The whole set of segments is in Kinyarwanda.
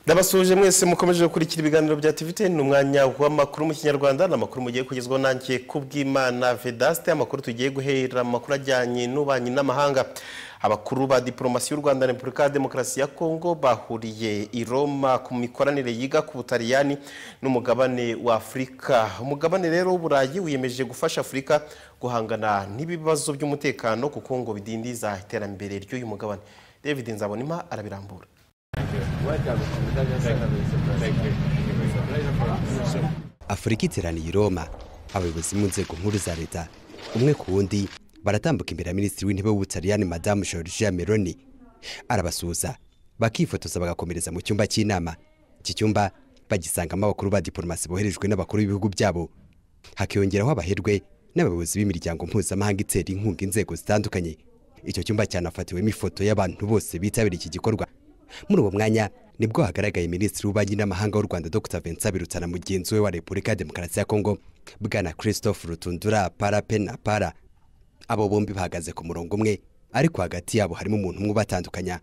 ndabasuhuje mwese mukomeje gukurikira ibiganiro bya tivite ni umwanya w'amakuru mu kinyarwanda ni amakuru mugiye kugezwaho nanjye ku bw'imana vedasite amakuru tugiye guhera mu makuru ajyanye n'ububanyi n'amahanga abakuru ba diporomasi y'u rwanda na repubulika ya demokarasi ya kongo bahuriye i roma ku mikoranire yiga ku butaliyani n'umugabane wa afurika umugabane rero w'uburayi wiyemeje gufasha afurika guhangana n'ibibazo by'umutekano kuko ngo bidindiza iterambere ry'uyu mugabane david nzabonima arabirambura afurika iteraniye i roma abayobozi mu nzego nkuru za leta umwe ku wundi baratambuka imbere ya minisitiri w'intebe w'ubutaliyani madamu georgia meloni arabasuhuza bakifotoza bagakomereza mu cyumba cy'inama iki cyumba bagisangamo abakuru ba diporomasi boherejwe n'abakuru b'ibihugu byabo hakiyongeraho abaherwe n'abayobozi b'imiryango mpuzamahanga itera inkunga inzego zitandukanye icyo cyumba cyanafatiriwemo ifoto y'abantu bose bitabiriye iki gikorwa muri uwo mwanya nibwo hagaragaye minisitiri w'ububanyi n'amahanga w'u rwanda dr vincent birutana mugenzi we wa repubulika ya demokarasi ya kongo bwana christophe rutundura para pe na para abo bombi bahagaze ku murongo umwe ariko hagati yabo harimo umuntu umwe ubatandukanya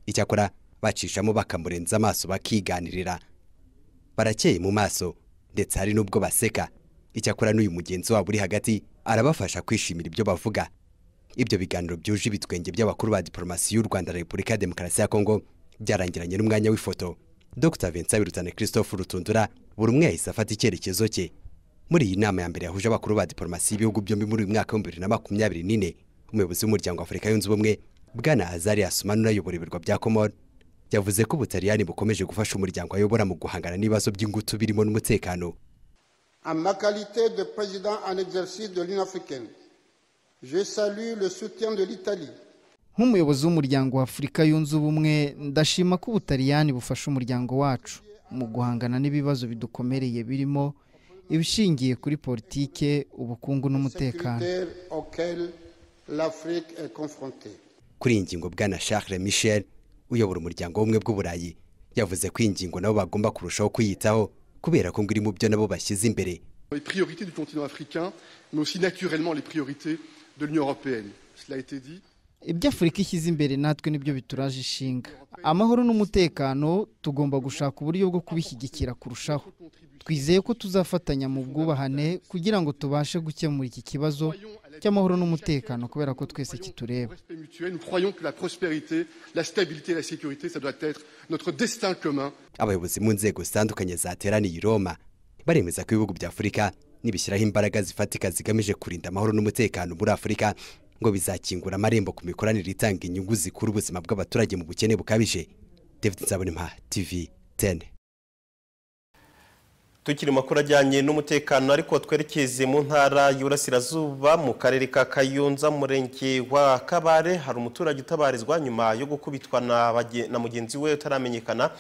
icyakora bacishamo bakamurenza amaso bakiganirira barakeye mu maso ndetse hari n'ubwo baseka icyakora n'uyu mugenzi wabo uri hagati arabafasha kwishimira ibyo bavuga ibyo biganiro byuje ibitwenge by'abakuru ba diporomasi y'u rwanda repubulika ya demokarasi ya kongo byarangiranye n'umwanya w'ifoto dr vincent birutane christophe rutundura buri umwe yahise afata icyerekezo cye muri iyi nama ya mbere yahuje abakuru ba diporomasi y'ibihugu byombi muri uyu mwaka w'ibihumbi bibiri na makumyabiri n'ine umuyobozi w'umuryango wa afurika yunze ubumwe bwana hazari asumani unayobora ibirwa bya komori yavuze ko ubutaliyani bukomeje gufasha umuryango ayobora mu guhangana n'ibibazo by'ingutu birimo n'umutekano En ma qualité de président en exercice de l'Union africaine, je salue le soutien de l'Italie nk'umuyobozi w'umuryango wa afurika yunze ubumwe ndashima ko ubutaliyani bufasha umuryango wacu mu guhangana n'ibibazo bidukomereye birimo ibishingiye kuri politike ubukungu n'umutekano sécuritaire auquel l'Afrique est confrontée. kuri iyi ngingo bwana Charles Michel uyobora umuryango w'ubumwe bw'uburayi yavuze ko iyi ngingo nabo bagomba kurushaho kuyitaho kubera ko ngo iri mu byo nabo bashyize imbere les priorités du continent africain, mais aussi naturellement les priorités de l'Union européenne. Cela a été dit. ibyo afurika ishyize imbere natwe nibyo bituraje ishinga amahoro n'umutekano tugomba gushaka uburyo bwo kubishyigikira kurushaho twizeye ko tuzafatanya mu bwubahane kugira ngo tubashe gukemura iki kibazo cy'amahoro n'umutekano kubera ko twese Au kitureba respect mutuel, nous croyons que la prospérité, la stabilité et la sécurité, ça doit être notre destin commun. abayobozi mu nzego zitandukanye zateraniye i roma baremeza ko ibihugu bya afurika nibishyiraho imbaraga zifatika zigamije kurinda amahoro n'umutekano muri afurika ngo bizakingura amarembo ku mikoranire itanga inyungu zikura ubuzima bw'abaturage mu bukene bukabije david nzabonimpa tv 10 tukiri mu makuru ajyanye n'umutekano ariko twerekeze mu ntara y'Iburasirazuba mu karere ka kayonza mu murenge wa kabare hari umuturage utabarizwa nyuma yo gukubitwa na bage- na mugenzi we utaramenyekana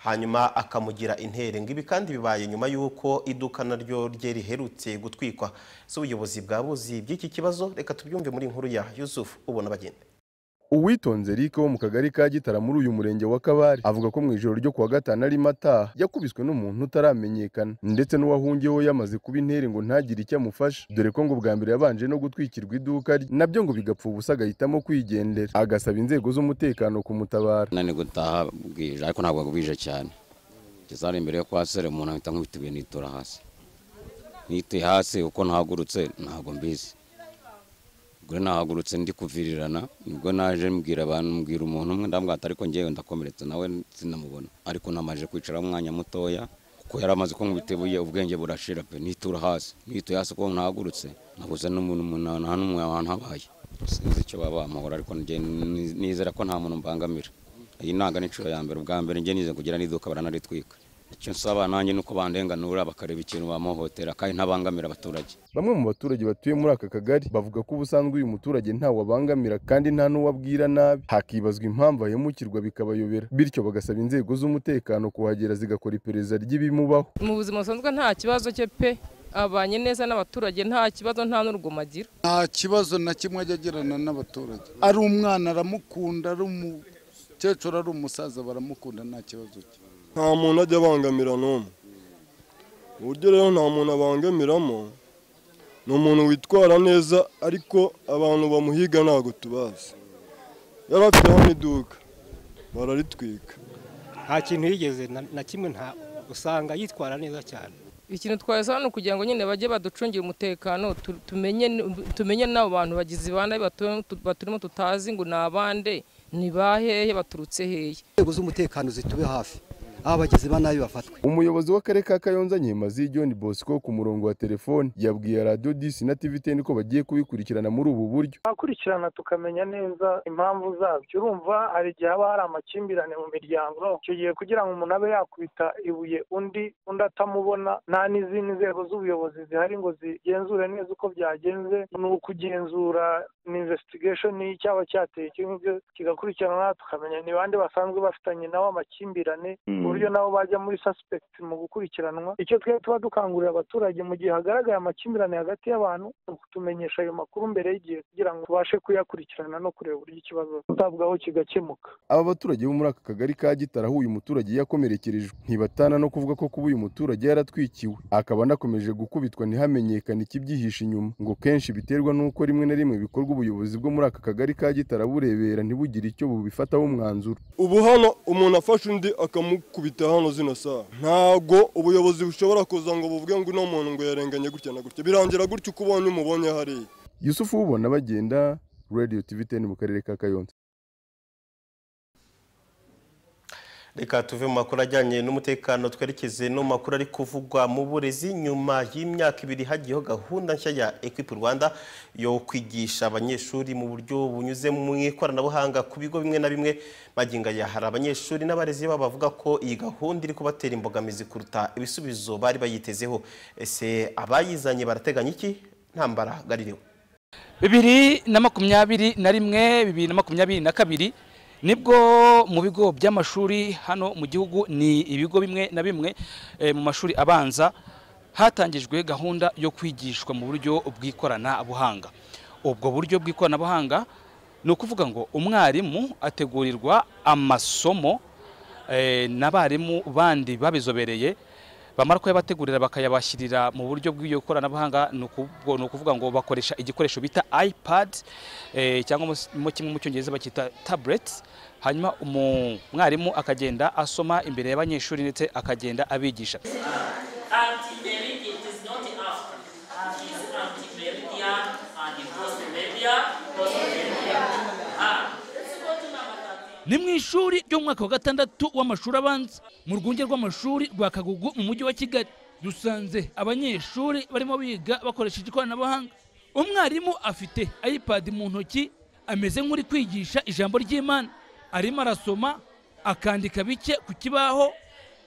hanyuma akamugira intere ngo ibi kandi bibaye nyuma y'uko iduka naryo rye riherutse gutwikwa si ubuyobozi bwabuzi by'iki kibazo reka tubyumve muri inkuru ya yusufu ubona bagenda uwitonze rike wo mu kagari ka gitara muri uyu murenge wa kabare avuga ko mu ijoro ryo kuwa gatanu arimo ataha yakubiswe n'umuntu utaramenyekana ndetse n'uwahungiyeho yamaze kuba intere ngo ntagire icyo amufasha dore ko ngo bwa mbere yabanje no gutwikirwa iduka rye nabyo ngo bigapfa ubusa agahitamo kwigendera agasaba inzego z'umutekano kumutabara nani gutaha bwije ariko ntabwo bwije cyane ngeze hano imbere yo kwa sere umuntu ahita nkubita ibuye nitura hasi nituye hasi uko nahagurutse ntabwo mbizi ubwo nahagurutse ndi kuvirirana nibwo naje mbwira abantu mbwira umuntu umwe ndamwata ariko ngewe ndakomeretse nawe sinamubona ariko namaje kwicara umwanya mutoya kuko yari amaze kunkubita ibuye ubwenge burashira pe nitura hasi nituye hasi uko nahagurutse nabuze n'umuntu umunani nta n'umwe ahantu habaye sinzi icyo baba bamuhora ariko njye ni- nizera ko nta muntu mbangamira iyi ntabwo ni inshuro ya mbere ubwa mbere njye nize kugira n'iduka baranaritwika icyo nsaba nanjye ni uko bandenganura bakareba ikintu bamuhotera kandi ntabangamira abaturage bamwe mu baturage batuye muri aka kagari bavuga ko ubusanzwe uyu muturage ntawe abangamira kandi nta n'uwo abwira nabi hakibazwa impamvu ahemukirwa bikabayobera bityo bagasaba inzego z'umutekano kuhagera zigakora iperereza ry'ibimubaho mu buzima busanzwe nta kibazo cye pe abanye neza n'abaturage nta kibazo nta n'urugomo agira nta kibazo na kimwe ajya agirana n'abaturage ari umwana aramukunda ari umukecuru ari umusaza baramukunda nta kibazo cye nta muntu ajya abangamira n'umwe uburyo rero nta muntu abangamiramo ni umuntu witwara neza ariko abantu bamuhiga ntabwo tubazi yari afiteho n'iduka bararitwika nta kintu yigeze na- na kimwe nta usanga yitwara neza cyane ikintu twasaba ni ukugira ngo nyine bajye baducungire umutekano tu- tumenye n- tumenye n'abo bantu bagizi ba nabi batu- tu- baturimo tutazi ngo ni abande ni bahehe baturutse hehe inzego z'umutekano zitube hafi aho abagizi ba nabi bafatwe umuyobozi w'akarere ka kayonza nyemazi john bosco ku murongo wa telefoni yabwiye radiyo disi na tvtn ko bagiye kubikurikirana muri ubu buryo twakurikirana tukamenya neza impamvu zabyo urumva hari igihe haba hari amakimbirane mu miryango icyo gihe kugira ngo umuntu abe yakubita ibuye undi undi atamubona nta n'izindi nzego z'ubuyobozi zihari ngo zigenzure neza uko byagenze ni ukugenzura ni investigation cyaba cyateye icyo ngicyo kigakurikiranwa tukamenya ni bande basanzwe bafitanye nabo amakimbirane ku buryo nabo bajya muri suspect mu gukurikiranwa icyo twe tuba dukangurira abaturage mu gihe hagaragaye amakimbirane hagati y'abantu ni ukutumenyesha ayo makuru mbere y'igihe kugira ngo tubashe kuyakurikirana no kureba uburyo ikibazo kitabwaho kigakemuka aba baturage bo muri aka kagari ka gitaraho uyu muturage yakomerekerejwe ntibatana no kuvuga ko kuba uyu muturage yaratwikiwe akaba anakomeje gukubitwa ntihamenyekane ikibyihishe inyuma ngo kenshi biterwa n'uko rimwe na rimwe bikorwa ubuyobozi bwo muri aka kagari ka gitara burebera ntibugire icyo bubifataho umwanzuro ubu hano umuntu afashe undi akamukubita hano zino saa ntabwo ubuyobozi bushobora kuza ngo buvuge ngo uno muntu ngo yarenganye gutya na gutya birangira gutya uko ubonye umubonye hariya yusufu ubona bagenda radio tv 10 mu karere ka kayonza reka tuve mu makuru ajyanye n'umutekano twerekeze no mu makuru ari kuvugwa mu burezi nyuma y'imyaka ibiri hagiyeho gahunda nshya ya equipe rwanda yo kwigisha abanyeshuri mu buryo bunyuze mu ikoranabuhanga ku bigo bimwe na bimwe magingo aya hari abanyeshuri n'abarezi babo bavuga ko iyi gahunda iri kubatera imbogamizi kuruta ibisubizo bari bayitezeho ese abayizanye barateganya iki ntambara garirewe bibiri na makumyabiri na rimwe bibiri na makumyabiri na kabiri nibwo mu bigo by'amashuri hano mu gihugu ni ibigo bimwe na bimwe eh, mu mashuri abanza hatangijwe gahunda yo kwigishwa mu buryo bw'ikoranabuhanga ubwo buryo bw'ikoranabuhanga ni ukuvuga ngo umwarimu ategurirwa amasomo eh, n'abarimu bandi babizobereye bamara kuyabategurira bakayabashyirira mu buryo bw'iryo koranabuhanga ni ukuvuga- ni ukuvuga ngo bakoresha igikoresho bita ipad eh, cyangwa mu- mu kimwe mu cyongereza bacyita tablet hanyuma umu- umwarimu akagenda asoma imbere y'abanyeshuri ndetse akagenda abigisha Anti-American is not the after. It is anti-American and the post-American, post-American. Ah, let's go to number ni mu ishuri ry'umwaka wa gatandatu w'amashuri abanza mu rwunge rw'amashuri rwa kagugu mu mujyi wa kigali dusanze abanyeshuri barimo biga bakoresheje ikoranabuhanga umwarimu afite ipad mu ntoki ameze nk'uri kwigisha ijambo ry'imana arimo arasoma akandika bike ku kibaho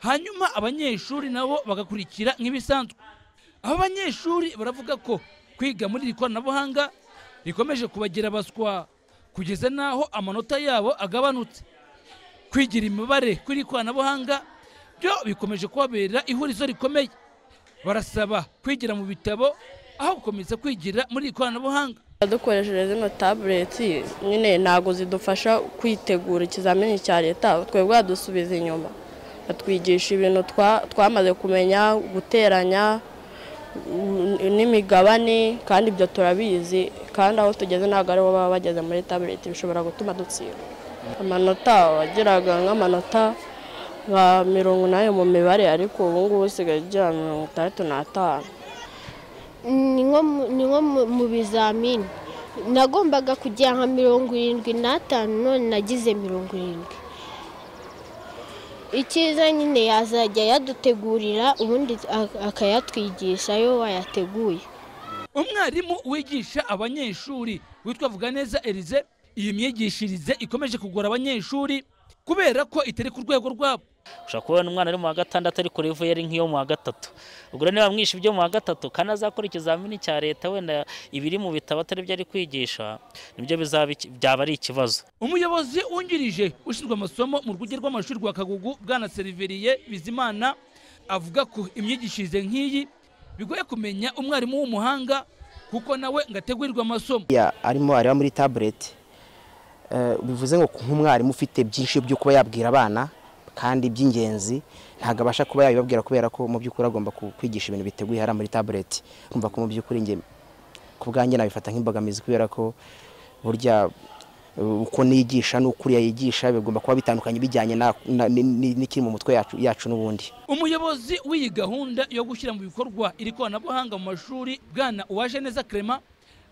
hanyuma abanyeshuri nabo bagakurikira nk'ibisanzwe aba banyeshuri baravuga ko kwiga muri iri koranabuhanga rikomeje kubagira abaswa kugeza n'aho amanota yabo agabanutse kwigira imibare kuri iri koranabuhanga byo bikomeje kubabera ihurizo rikomeye barasaba kwigira mu bitabo aho gukomeza kwigira muri iri koranabuhanga dukoresheje zino tabuleti nyine ntabwo zidufasha kwitegura ikizamini cya leta twebwe dusubiza inyuma batwigisha ibintu twa- twamaze kumenya guteranya mm, n'imigabane kandi ibyo turabizi kandi aho tugeze ntabwo aribo baba bageze muri tabuleti bishobora gutuma dutsinda amanota wageraga nk'amanota nka mirongo inani mu mibare ariko ubu ngubu usigaye ugira mirongo itandatu n'atanu ni nko mu- ni nko mu- mu bizamini nagombaga kujya nka mirongo irindwi n'atanu none nagize mirongo irindwi icyiza nyine yazajya yadutegurira ubundi ak- akayatwigisha yo wayateguye umwarimu wigisha abanyeshuri witwa vuganeza erize iyi myigishirize ikomeje kugora abanyeshuri kubera ko itari ku rwego rwabo ushobora kubona umwana ari mu wa gatandatu ariko revu yari nk'iyo mu wa gatatu ubwo rero niba mwinshi ibyo mu wa gatatu kandi azakora ikizamini cya leta wenda ibiri mu bitabo atari byo ari kwigisha nibyo bizaba iki- byaba ari ikibazo umuyobozi wungirije ushinzwe amasomo mu rwunge rw'amashuri rwa kagugu bwana seriveriye bizimana avuga ko imyigishirize nk'iyi bigoye kumenya umwarimu w'umuhanga kuko nawe ngo ategurirwe amasomo ya arimo areba muri tabuleti Eh, bivuze ngo nk'umwarimu ufite byinshi byo kuba yabwira abana kandi by'ingenzi ntabwo abasha kuba yabibabwira kubera ko mu by'ukuri agomba ku- kwigisha ibintu biteguye hariya muri tabuleti kumva ko mu by'ukuri njye ku bwanjye nabifata nk'imbogamizi kubera ko burya uko niyigisha n'ukuriya yigisha bigomba kuba bitandukanye bijyanye na- na- ni- ni- n'ikiri mu mutwe yacu- yacu n'ubundi umuyobozi w'iyi gahunda yo gushyira mu bikorwa iri koranabuhanga mu mashuri bwana uwaje neza clement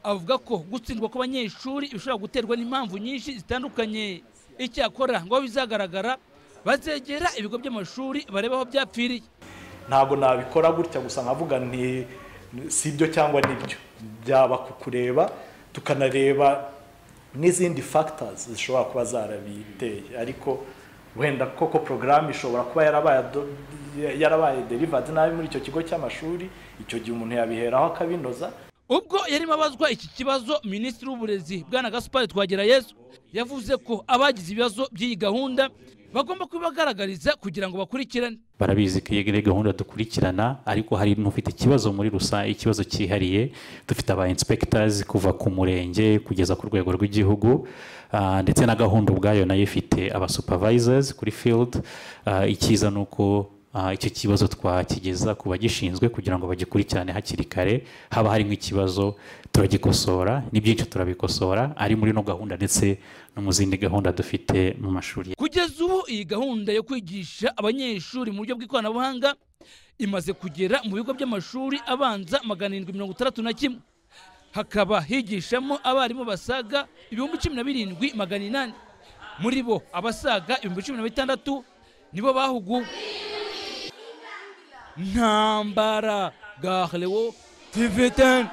avuga ko gutsindwa kw'abanyeshuri bishobora guterwa n'impamvu nyinshi zitandukanye icyakora ngo aho bizagaragara bazegera ibigo by'amashuri barebe aho byapfiriye ntabwo nabikora gutya gusa nkavuga nti si ibyo cyangwa nibyo byaba ku kureba tukanareba n'izindi factors zishobora kuba zarabiteye ariko wenda koko porogaramu ishobora kuba yarabaye ado- yarabaye derivadi nabi muri icyo kigo cy'amashuri icyo gihe umuntu yabiheraho akabinoza ubwo yarimo abazwa iki kibazo minisitiri w'uburezi bwana gaspari twagirayezu yavuze ko abagize ibibazo by'iyi gahunda bagomba kubibagaragariza kugira ngo bakurikirane barabizi ko iyi gahunda dukurikirana ariko hari n'ufite ikibazo muri rusange ikibazo cyihariye dufite aba inspectors kuva ku murenge kugeza ku rwego rw'igihugu ah, ndetse na gahunda ubwayo nayo ifite aba supervisors kuri field Ah, icyiza ni uko ah, icyo kibazo twakigeza ku bagishinzwe kugira ngo bagikurikirane hakiri kare haba hari nk'ikibazo turagikosora ni byinshi turabikosora ari muri no gahunda ndetse no mu zindi gahunda dufite mu mashuri kugeza ubu iyi gahunda yo kwigisha abanyeshuri mu buryo bw'ikoranabuhanga imaze kugera mu bigo by'amashuri abanza magana arindwi mirongo itandatu na kimwe hakaba higishamo abarimu basaga ibihumbi cumi na birindwi magana inani muri bo abasaga ibihumbi cumi na bitandatu nibo bahuguwe ntambara garewo tv teni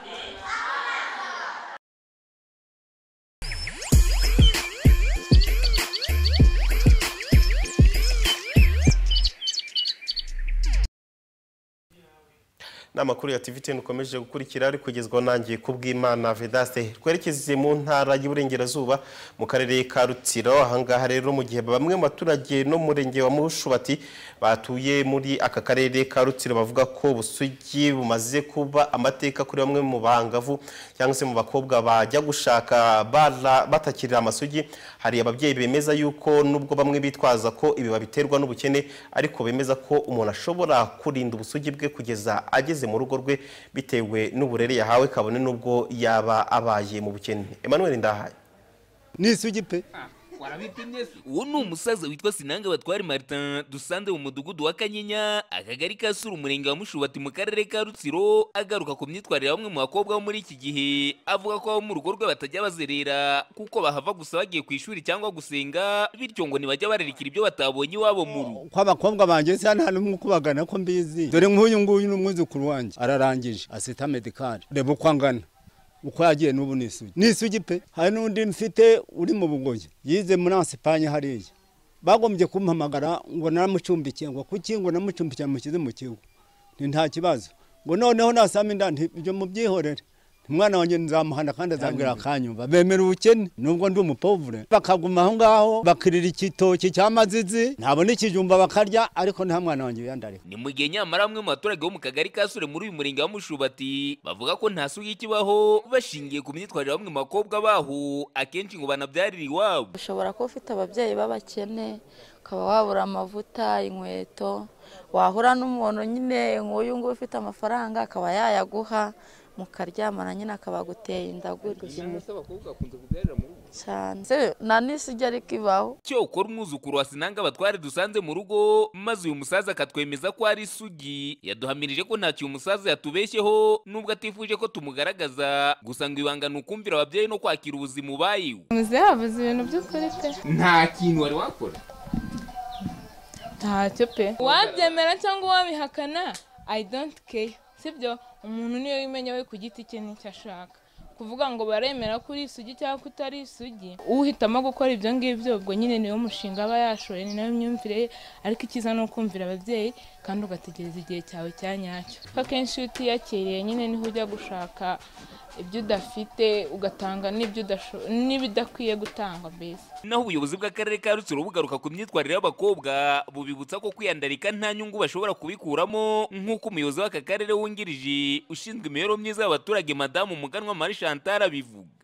n'amakuru ya TVTN ukomeje gukurikira ari kugezwaho nanjye ku bw'imana vedaste twerekeze mu ntara y'uburengerazuba mu karere ka rutsiro ahangaha rero mu gihe bamwe mu baturage n'umurenge wa mushubati batuye muri aka karere ka rutsiro bavuga ko ubusugi bumaze kuba amateka kuri bamwe mu bangavu cyangwa se mu bakobwa bajya gushaka bara- batakirira amasugi hari ababyeyi bemeza yuko nubwo bamwe bitwaza ko ibi babiterwa n'ubukene ariko bemeza ko umuntu ashobora kurinda ubusugi bwe kugeza ageze mu rugo rwe bitewe n'uburere yahawe kabone n'ubwo yaba abaye mu bukene Emmanuel Ndahaye ni isugi pe uwo ni umusaza witwa sinanga batwari martin dusanze mu mudugudu wa kanyinya akagari ka sura umurenge wa mushubati mu karere ka rutsiro agaruka ku myitwarire ya bamwe mu bakobwa bo muri iki gihe avuga ko abo mu rugo rwe batajya bazerera kuko bahava gusa bagiye ku ishuri cyangwa gusenga bityo ngo ntibajya bararikira ibyo batabonye iwabo mu rugo ko abakobwa banjye se hano harimo kubagana ko mbizi dore nk'uyu nguyu ni umwuzukuru wanjye ararangije asita medikari reba uko angana uko yagiye n'ubu ni isugi ni isugi pe hari n'undi mfite uri mu bugoyi yize muri asipanye hariya bagombye kumpamagara ngo naramucumbikiye ngo kuki ngo namucumbikiye mushyize mu kigo ni nta kibazo ngo noneho nasama inda nti- ibyo mubyihorere umwana wanjye nzamuhana kandi azagira akanyumva bemera ubukene nubwo ndi umupovure bakaguma aho ngaho bakirira igitoki cy'amazizi ntabona ikijumba bakarya ariko nta mwana wanjye uyandarika ni mu gihe nyamara bamwe mu baturage bo mu kagari ka sure muri uyu murenge wa mushubati bavuga ko nta sugi kibaho bashingiye ku myitwarire ya bamwe mu bakobwa baho akenshi ngo banabyarire iwabo ushobora kuba ufite ababyeyi b'abakene ukaba wabura amavuta inkweto wahura n'umuntu nyine nk'uyu nguyu ufite amafaranga akaba yayaguha mukaryamana nyine akaba aguteye inda gutya cyane Se, nta n'isugi ariko ibaho cyokora umwuzukuru wa sinanga batware dusanze mu rugo maze uyu musaza akatwemeza ko ari isugi yaduhamirije ko ntacyo uyu musaza yatubeshyeho nubwo atifuje ko tumugaragaza gusa ngo ibanga ni ukumvira ababyeyi no kwakira ubuzima ubayeho muze yavuze ibintu by'ukuri pe nta kintu wari wakora ntacyo pe wabyemera cyangwa wabihakana i don't care sibyo umuntu niyo wimenya we ku giti cye n'icyo ashaka kuvuga ngo baremera ko uri isugi cyangwa ko utari isugi uhitamo gukora ibyo ngibyo ubwo nyine niwo mushinga aba yashoye ni nayo myumvire ye ariko icyiza ni ukumvira ababyeyi kandi ugategereza igihe cyawe cya nyacyo kuko akenshi iyo utiyakiriye nyine niho ujya gushaka ibyo udafite ugatanga n'ibyo udasho- n'ibidakwiye gutangwa mbese naho ubuyobozi bw'akarere ka rutsiro bugaruka ku myitwarire y'abakobwa bubibutsa ko kwiyandarika nta nyungu bashobora kubikuramo nk'uko umuyobozi w'aka karere wungirije ushinzwe imibereho myiza y'abaturage madamu muganwa marie chantal abivuga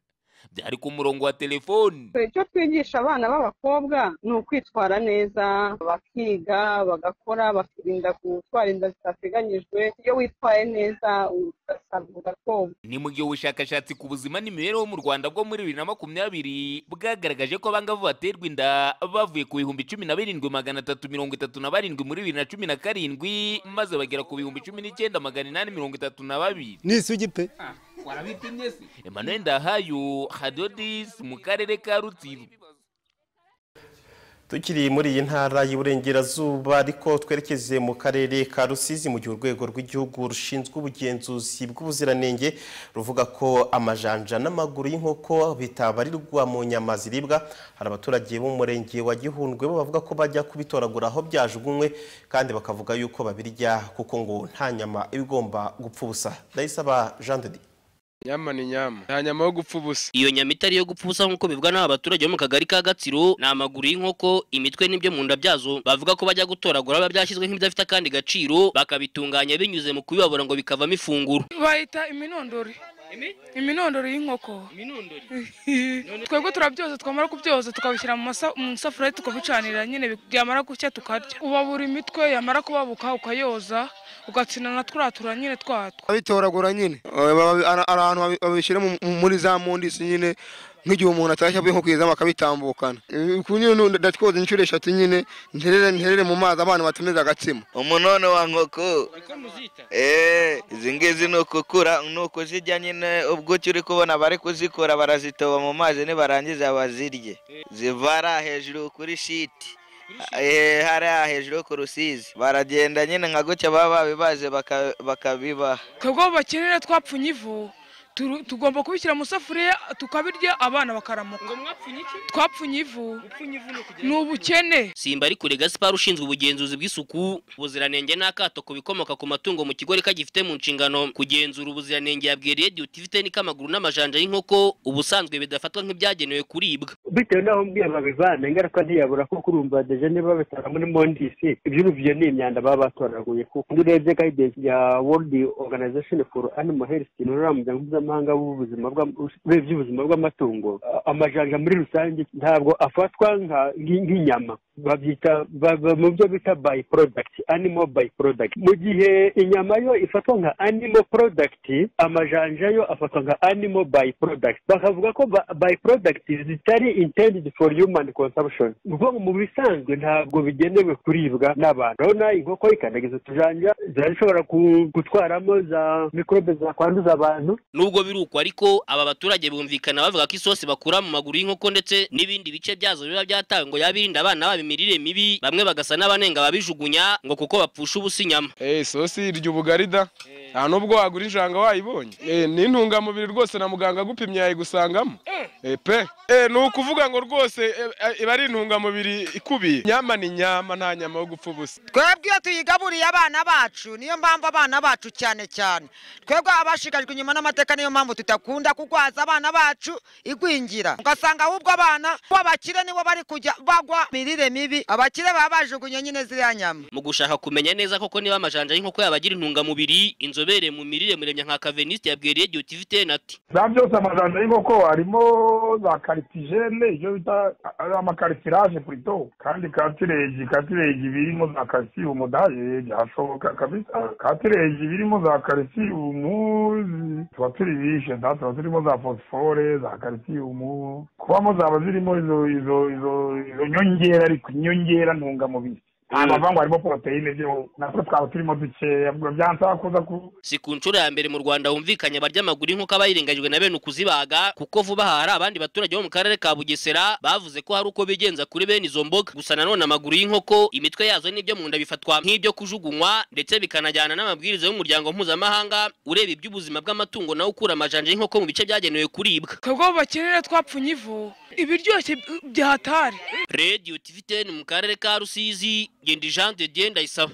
byari ku murongo wa telefoni icyo twigisha abana b'abakobwa ni ukwitwara neza bakiga bagakora bakirinda gutwara inda zitateganyijwe iyo witwaye neza ugasagura koga ni mu gihe ubushakashatsi ku buzima n'imibereho mu rwanda bwo muri bibiri na makumyabiri bwagaragaje ko abangavu baterwa inda bavuye ku bihumbi cumi na birindwi magana atatu mirongo itatu na barindwi muri bibiri na cumi na karindwi maze bagera ku bihumbi cumi n'icyenda magana inani mirongo itatu na babiri ni isugi pe warabipimye se emmanuel ndahayo hadodis mu karere ka rutsiro tukiri muri iyi ntara y'uburengerazuba ariko twerekeze mu karere ka rusizi mu gihe urwego rw'igihugu rushinzwe ubugenzuzi bw'ubuziranenge ruvuga ko amajanja n'amaguru y'inkoko bitabarirwa mu nyama ziribwa hari abaturage bo mu murenge wa gihundwe bo bavuga ko bajya kubitoragura aho byajugunywe kandi bakavuga yuko babirya kuko ngo nta nyama iba igomba gupfa ubusa ndayisaba jean de Dieu. nyama ni nyama nta nyama yo gupfa ubusa iyo nyama itari iyo gupfa ubusa nk'uko bivugwa n'aba baturage bo mu kagari ka gatsiro ni amaguru y'inkoko imitwe n'ibyo mu nda byazo bavuga ko bajya gutoragura biba byashyizwe nk'ibidafite akandi gaciro bakabitunganya binyuze mu kubibabura ngo bikavamo ifunguro bayita iminondori iminondori y'inkoko twebwe turabyoza twamara kubyoza tukabishyira mu masa- mu isafuriya tukabicanira nyine bi- byamara gushya tukarya ubabura imitwe yamara kubabuka ukayoza ugatsinda na turatura nyine twatwo abitoragura nyine Eh, baba- ara- ahantu babi- babishyira mu- mu- muri za mundisi nyine nk'igihe umuntu atashye avuye nko ku izamu akabitambukana Eh, ku nyine nu- ndatwoza inshuro eshatu nyine nterere nterere mu mazi abana batumiza agatsima umunone wa nkoko Eh, izi ngizi ni ukukura ni ukuzirya nyine ubwuki uri kubona bari kuzikura barazitoba mu mazi nibarangiza bazirye zivara hejuru kuri shiti Eh, hariya hejuru ku rusizi baragenda nyine nka gutya baba babibaze baka- bakabibaha twebwe aho bakenera twapfunye ivu turu- tugomba kubishyira mu isafuriya tukabirya abana bakaramuka twapfunye ivu ni ubukene simba ari kure gaspar ushinzwe ubugenzuzi bw'isuku ubuziranenge n'akato ku bikomoka ku matungo mu kigo reka gifite mu nshingano kugenzura ubuziranenge yabwiye radiyo tivite n'ikamaguru n'amajanja y'inkoko ubusanzwe bidafatwa nk'ibyagenewe kuribwa bitewe n'aho umbwiye babivana ingaruka ntiyabura kuko urumva deje niba babitanga muri mondisi iby'uruvuyo ni imyanda baba batoraguye kuko iyo urebye guidance ya world organization for animal health ni uriya muryango mpuzamahanga w'ubuzima bwa- w'iby'ubuzima bw'amatungo A- amajanja muri rusange ntabwo afatwa nka- nk- nk'inyama babyita ba- ba- mu byo bita by product animal by product mu gihe inyama yo ifatwa nka animal product amajanja yo afatwa nka animal by product bakavuga ko by product zitari intended for human consumption ni ukuvuga ngo mu bisanzwe ntabwo bigenewe kuribwa n'abantu urabona inkoko ikandagiza utujanja zirashobora ku- gutwaramo za mikorobe zakwanduza abantu nubwo biri uko ariko aba baturage bumvikana bavuga ko isosi bakura mu maguru y'inkoko ndetse n'ibindi bice byazo biba byatawe ngo yabirinda abana babo imirire mibi bamwe bagasa n'abanenga babijugunya ngo kuko bapfusha ubusa inyama Eh, isosi irya ubugari da nta n'ubwo wagura injanga wayibonye Eh, ni intungamubiri rwose na muganga agupimye yayigusangamo Eh, pe Eh, ni ukuvuga ngo rwose eh, eh, iba ari intungamubiri ikubiye nyama ni nyama nta nyama yo gupfa ubusa twebwe iyo tuyigaburiye abana bacu niyo mpamvu abana bacu cyane cyane twebwe abashikajwe inyuma n'amateka niyo mpamvu tudakunda kugwaza abana bacu igwingira ugasanga ahubwo abana bo abakire nibo bari kujya bagwa mirire mibi abakire baba bajugunye nyine ziriya nyama mu gushaka kumenya neza koko niba amajanja y'inkoko yaba agira intungamubiri inzobere mu mirire muremya nka kaveniste yabwiye radiyo tiviteni ati za byose amajanja y'inkoko harimo za karitijene ibyo bita ari amakarikiraje kurito kandi katireji katireji birimo za karisiyumu daye byashoboka kabisa katireji birimo za karisiyumu zi- tuba turi bishe nta tuba turimo za fosifore za karisiyumu kubamo zaba zirimo izo izo izo izo nyongera ariko inyongera ntungamubiri nta mavangwa harimo poroteyine byo natwe twaba turimo dukeya byansaba kuza ku si ku nshuro ya mbere mu rwanda humvikanye abarya amaguru y'inkuko abayirengagijwe na bene ukuzibaga kuko vuba aha hari abandi baturage bo mu karere ka bugesera bavuze ko hari uko bigenza kuri bene izo mboga gusa nanone amaguru y'inkoko imitwe yazo n'ibyo mu nda bifatwa nk'ibyo kujugunywa ndetse bikanajyana n'amabwiriza y'umuryango mpuzamahanga ureba iby'ubuzima bw'amatungo nawe ukura amajanja y'inkoko mu bice byagenewe kuribwa twebwe aho bakenera twapfunye ivu ibiryoshye byahatari radiyo tiviteni mu karere ka rusizi genda jean de dieu ndayisaba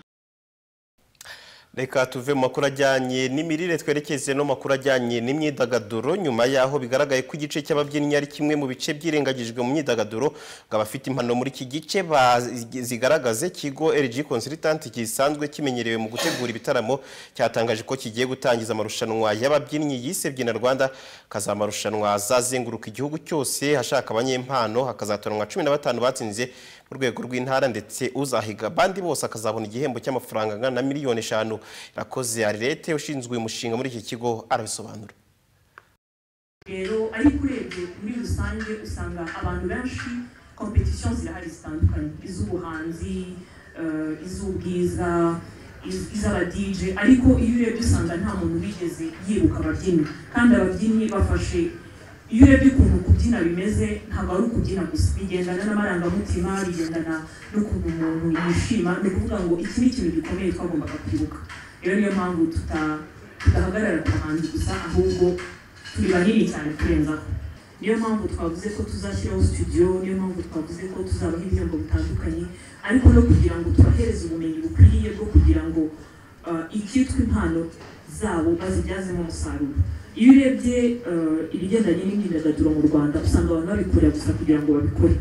reka tuve mu makuru ajyanye n'imirire twerekeze no mu makuru ajyanye n'imyidagaduro nyuma yaho bigaragaye ko igice cy'ababyinnyi ari kimwe mu bice byirengagijwe mu myidagaduro ngo abafite impano muri iki gice bazigaragaze ikigo LG Consultant gisanzwe kimenyerewe mu gutegura ibitaramo cyatangaje ko kigiye gutangiza amarushanwa y'ababyinnyi yise Byina Rwanda kaza amarushanwa azazenguruka igihugu cyose hashaka abanyempano hakazatanwa cumi na batanu batsinze mu rwego rw'intara ndetse uzahiga abandi bose akazabona igihembo cy'amafaranga angana na miliyoni eshanu irakoze arirete ushinzwe umushinga muri iki kigo arabisobanura rero ariko urebye muri rusange usanga abantu benshi kompetisiyo zirahari zitandukanye iz'ubuhanzi eh, iz'ubwiza iz- iz'abadije ariko iyo urebye usanga nta muntu wigeze yibuka ababyinnyi kandi ababyinnyi bafashe iyo urebye ukuntu kubyina bimeze ntabwo ari ukubyina gusa bigendana n'amarangamutima bigendana n'ukuntu umuntu yishima ni ukuvuga ngo iki ni ikintu gikomeye twagombaga kwibuka rero niyo mpamvu tuta- tudahagarara ku bahanzi gusa ahubwo turi banini cyane kurenzaho niyo mpamvu twavuze ko tuzashyiraho studio niyo mpamvu twavuze ko tuzabaha ibihembo bitandukanye ariko no kugira ngo tubahereze ubumenyi bukwiriye bwo kugira ngo uh, icyitwa impano zabo bazibyazemo umusaruro iyo urebye uh, ibigendanye n'imyidagaduro mu rwanda usanga abantu babikorera gusa kugira ngo babikore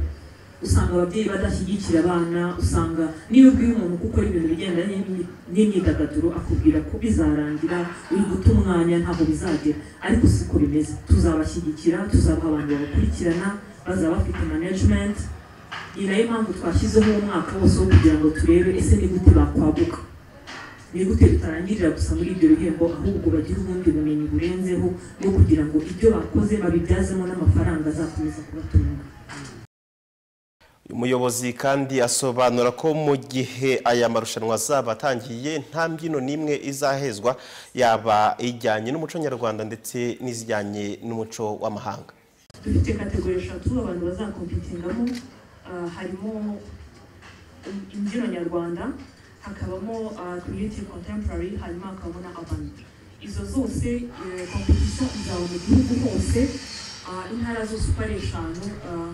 usanga ababyeyi badashyigikira abana usanga niyo ubwiye umuntu kuko ibintu bigendanye n'imyi- n'imyidagaduro akubwira ko bizarangira uri guta umwanya ntabwo bizagera ariko siko bimeze tuzabashyigikira tuzabaha abantu babakurikirana bazaba bafite management iyi nayo impamvu twashyizeho umwaka wose wo kugira ngo turebe ese ni gute bakwaguka ni gute bitarangirira gusa muri ibyo bihembo ahubwo bagire ubundi bumenyi burenzeho bwo kugira ngo ibyo bakoze babibyazemo n'amafaranga azakomeza kubatunga umuyobozi kandi asobanura ko mu gihe aya marushanwa azaba atangiye nta mbyino n'imwe izahezwa yaba ijyanye n'umuco nyarwanda ndetse n'izijyanye n'umuco w'amahanga dufite kategori eshatu abantu bazakompitingamo ah, harimo im- imbyino nyarwanda hakabamo ah, creative contemporary hanyuma hakabamo na avant izo zose kompetisiyo izaba mu gihugu hose ah, intara zose uko ari eshanu ah,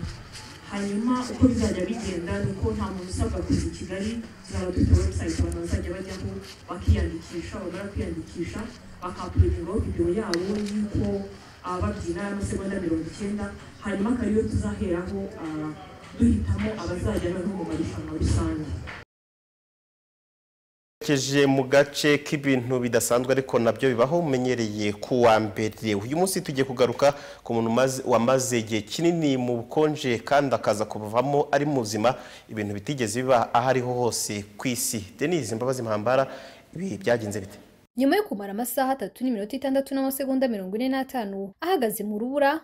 hanyuma uko bizajya bigenda ni uko nta muntu usabwa kuza i kigali tuzaba dufite website abantu bazajya bajyaho bakiyandikisha bamara kwiyandikisha bakapurudingaho videwo yabo y'uko ah, babyina y'amasegonda mirongo icyenda hanyuma akaba ariyo tuzaheraho ah, duhitamo abazajya noneho mu marushanwa rusange Keje mu gace k'ibintu bidasanzwe ariko nabyo bibaho umenyereye ku wa mbere uyu munsi tugiye kugaruka ku muntu umaze- wamaze igihe kinini mu bukonje kandi akaza kuvamo ari muzima ibintu bitigeze biba aho ariho hose ku isi denise imbabazi mpambara ibi byagenze bite nyuma yo kumara amasaha atatu n'iminota itandatu n'amasegonda mirongo ine n'atanu ahagaze mu rubura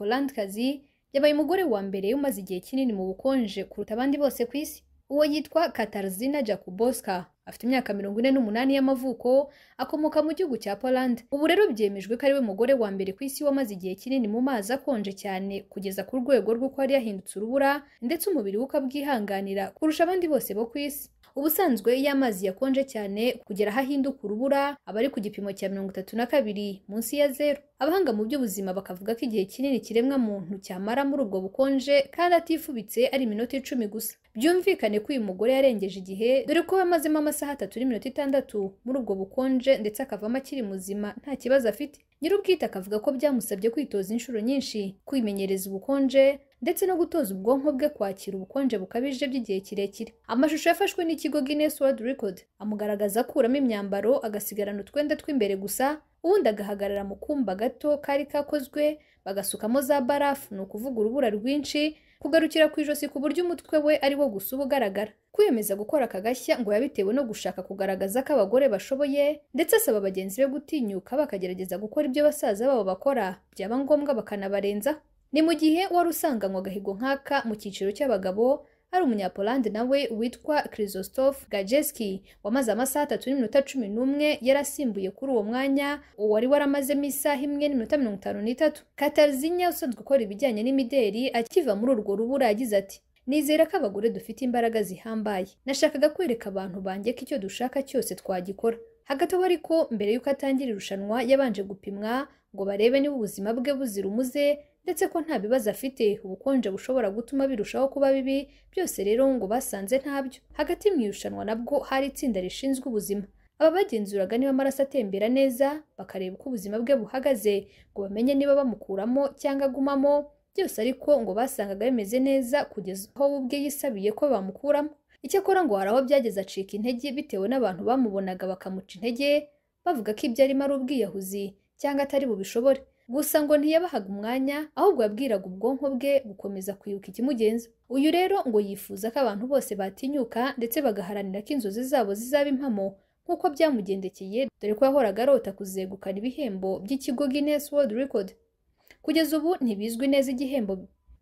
umunyapolandkazi yabaye umugore wa mbere umaze igihe kinini mu bukonje kuruta abandi bose ku isi uwo yitwa katarzina jakuboska afite imyaka mirongo ine n'umunani y'amavuko akomoka mu gihugu cya poland ubu rero byemejwe ko ariwe mugore wa mbere ku isi wamaze igihe kinini mu mazi akonje cyane kugeza ku rwego rw'uko yari yahindutse urubura ndetse umubiri we ukabwihanganira kurusha abandi bose bo ku isi ubusanzwe iyo amazi yakonje cyane kugera aho ahinduka urubura aba ari ku gipimo cya mirongo itatu na kabiri munsi ya zeru abahanga mu by'ubuzima bakavuga ko igihe kinini kiremwa muntu cyamara muri ubwo bukonje kandi atifubitse ari iminota icumi gusa byumvikane ko uyu mugore yarengeje igihe dore ko yamazemo amasaha atatu n'iminota itandatu muri ubwo bukonje ndetse akavamo akiri muzima nta kibazo afite nyir'ubwite akavuga ko byamusabye kwitoza inshuro nyinshi kwimenyereza ubukonje ndetse no gutoza ubwonko bwe kwakira ubukonje bukabije by'igihe kirekire amashusho yafashwe n'ikigo Guinness World Record amugaragaza akuramo imyambaro agasigarana utwenda tw'imbere gusa ubundi agahagarara mu kumba gato kari kakozwe bagasukamo za barafu ni ukuvuga urubura rwinshi kugarukira ku ijosi ku buryo umutwe we ari wo gusa uba ugaragara kwiyemeza gukora aka gashya ngo yabitewe no gushaka kugaragaza ko abagore bashoboye ndetse asaba bagenzi be gutinyuka bakagerageza gukora ibyo basaza babo bakora byaba ngombwa bakanabarenzaho ni mu gihe wari usanganywe agahigo nk'aka mu cyiciro cy'abagabo hari umunyapolandi nawe witwa Krzysztof Gajeski wamaze amasaha atatu n'iminota cumi n'umwe yari asimbuye kuri uwo mwanya uwari waramazemo isaha imwe n'iminota mirongo itanu n'itatu Katarzinya usanzwe ukora ibijyanye n'imideri akiva muri urwo rubura yagize ati Nizera ko abagore dufite imbaraga zihambaye. Nashakaga kwereka abantu banjye ko icyo dushaka cyose twagikora. Hagati aho ariko mbere y'uko atangira irushanwa yabanje gupimwa ngo barebe niba ubuzima bwe buzira umuze ndetse ko nta bibazo afite ubukonje bushobora gutuma birushaho kuba bibi byose rero ngo basanze ntabyo hagati mu irushanwa nabwo hari itsinda rishinzwe ubuzima Aba bagenzuraga niba amaraso atembera neza bakareba uko ubuzima bwe buhagaze ngo bamenye niba bamukuramo cyangwa agumamo byose ariko ngo basangaga bimeze neza kugeza aho we ubwe yisabiye ko bamukuramo icyakora ngo hari aho byageze acika intege bitewe n'abantu bamubonaga bakamuca intege bavuga ko ibyo arimo ari ubwiyahuzi cyangwa atari bubishobore gusa ngo ntiyabahaga umwanya ahubwo yabwiraga ubwonko bwe gukomeza kwibuka ikimugenza uyu rero ngo yifuza ko abantu bose batinyuka ndetse bagaharanira ko inzozi zabo zizaba impamo nk'uko byamugendekeye dore ko yahoraga arota kuzegukana ibihembo by'ikigo Guinness World Record kugeza ubu ntibizwi neza igihembo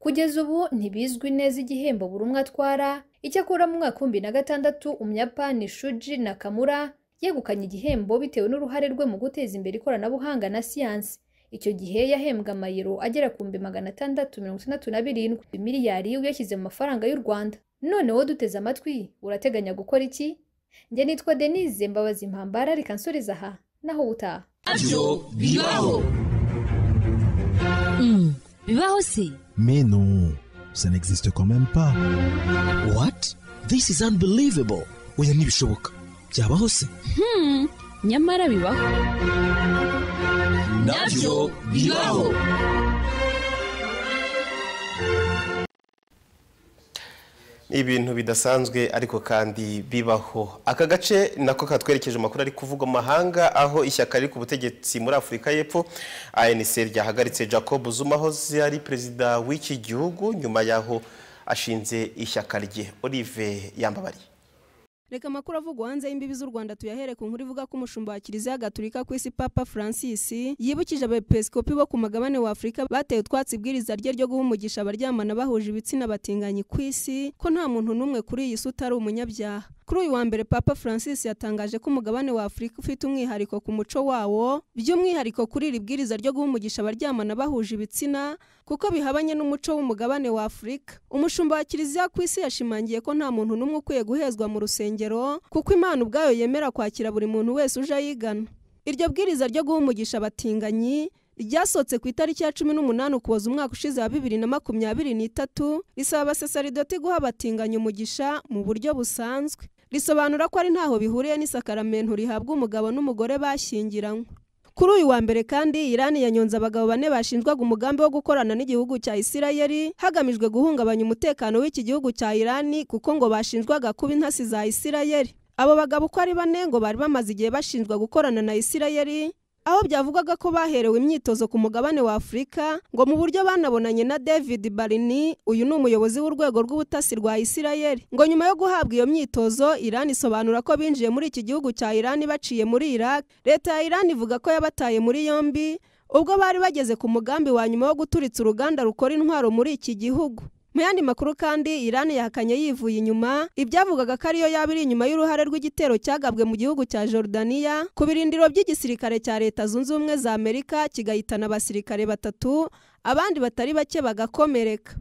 kugeza ubu ntibizwi neza igihembo buri umwe atwara icyakora mu mwaka w'ibihumbi na gatandatu umuyapani shuji nakamura yegukanye igihembo bitewe n'uruhare rwe mu guteza imbere ikoranabuhanga na siyansi icyo gihe yahembwa amayero agera ku bihumbi magana atandatu mirongo itandatu na birindwi miliyari uyashyize mu mafaranga y'u rwanda none wowe duteze amatwi urateganya gukora iki njye nitwa denise mbabazi impambara reka nsubiza aha naho ubutaha Bibaho si Mais non, ça n'existe quand même pas. What? This is unbelievable. Oya ntibishoboka. Byabaho se? Hmm, nyamara bibaho. Nabyo bibaho. ibintu bidasanzwe ariko kandi bibaho aka gace nako katwerekeje amakuru ari kuvugwa amahanga aho ishyaka riri ku butegetsi muri afurika y'epfo anc ryahagaritse jacob zuma aho ari perezida w'iki gihugu nyuma y'aho ashinze ishyaka rye olive yambabariye reka amakuru avugwa hanze y'imbibi z'u rwanda tuyahere ku nkuru ivuga ko umushumba wa kiliziya gatulika ku isi papa francis yibukije abepiskopi bo ku mugabane wa afurika bateye utwatsi ibwiriza rye ryo guha umugisha abaryamana bahuje ibitsina batinganyi ku isi ko nta muntu n'umwe kuri iyi si utari umunyabyaha kuri uyu wa mbere papa francis yatangaje ko umugabane wa afurika ufite umwihariko ku muco wawo by'umwihariko kuri iri bwiriza ryo guha umugisha abaryamana bahuje ibitsina kuko bihabanye n'umuco w'umugabane wa afurika umushumba wa kiliziya ku isi yashimangiye ko nta muntu n'umwe ukwiye guhezwa mu rusengero kuko imana ubwayo yemera kwakira buri muntu wese uje ayigana iryo bwiriza ryo guha umugisha abatinganyi ryasohotse ku itariki ya cumi n'umunani ukuboza umwaka ushize wa bibiri na makumyabiri n'itatu risaba abasasaridoti guha abatinganyi umugisha mu buryo busanzwe risobanura ko ari ntaho bihuriye n'isakaramento rihabwa umugabo n'umugore bashyingiranywe kuri uyu wa mbere kandi irani yanyonze abagabo bane bashinjwaga umugambi wo gukorana n'igihugu cya isirayeli hagamijwe guhungabanya umutekano w'iki gihugu cya irani kuko ngo bashinjwaga kuba intasi za isirayeli abo bagabo uko ari bane ngo bari bamaze igihe bashinjwa gukorana na isirayeli aho byavugwaga ko baherewe imyitozo ku mugabane wa afurika ngo mu buryo banabonanye na david barini uyu ni umuyobozi w'urwego rw'ubutasi rwa isirayeli ngo nyuma yo guhabwa iyo myitozo irani isobanura ko binjiye muri iki gihugu cya irani baciye muri iraq leta ya irani ivuga ko yabataye muri yombi ubwo bari bageze ku mugambi wa nyuma wo guturitsa uruganda rukora intwaro muri iki gihugu mu yandi makuru kandi irani yahakanye yivuye inyuma ibyavugaga ko ariyo yaba iri inyuma y'uruhare rw'igitero cyagabwe mu gihugu cya jordaniya ku birindiro by'igisirikare cya leta zunze ubumwe za amerika kigahitana abasirikare batatu abandi batari bake bagakomereka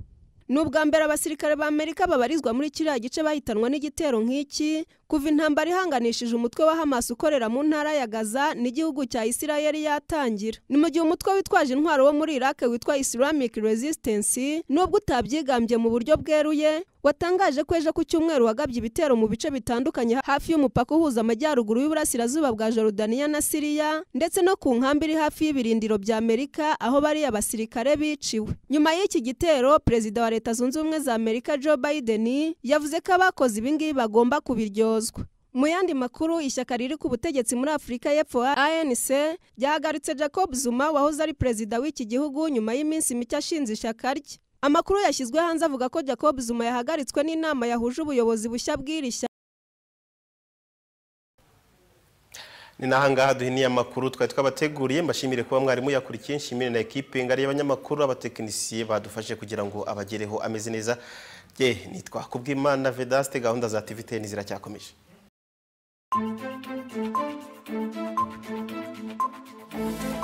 ni ubwa mbere abasirikare ba amerika babarizwa muri kiriya gice bahitanwa n'igitero nk'iki kuva intambara ihanganishije umutwe wa hamas ukorera mu ntara ya gaza n'igihugu cya isirayeli yatangira ni mu gihe umutwe witwaje intwaro wo muri iraq witwa islamic resistance nubwo utabyigambye mu buryo bweruye watangaje ko ejo ku cyumweru wagabye ibitero mu bice bitandukanye hafi y'umupaka uhuza amajyaruguru y'uburasirazuba bwa Jordaniya na Siriya ndetse no ku nkambi iri hafi y'ibirindiro bya Amerika aho bari abasirikare biciwe nyuma y'iki gitero perezida wa leta zunze ubumwe za Amerika Joe Biden yavuze ko abakoze ibi ngibi bagomba kubiryozwa mu yandi makuru ishyaka riri ku butegetsi muri afurika y'epfo anc ryahagaritse jacob zuma wahoze ari perezida w'iki gihugu nyuma y'iminsi mike ashinze ishyaka rye amakuru yashyizwe hanze avuga ko jacob zuma yahagaritswe n'inama yahuje ubuyobozi bushya bw'iri shyaka ni n'ahangaha duhiniye amakuru twari twabateguriye mbashimire kuba mwarimu yakurikiye nshimire na ekipe ngari y'abanyamakuru abatekinisiye badufashe kugira ngo abagereho ameze neza ye nitwa kubwimana vedaste gahunda za tiviteni ziracyakomeje Thank you.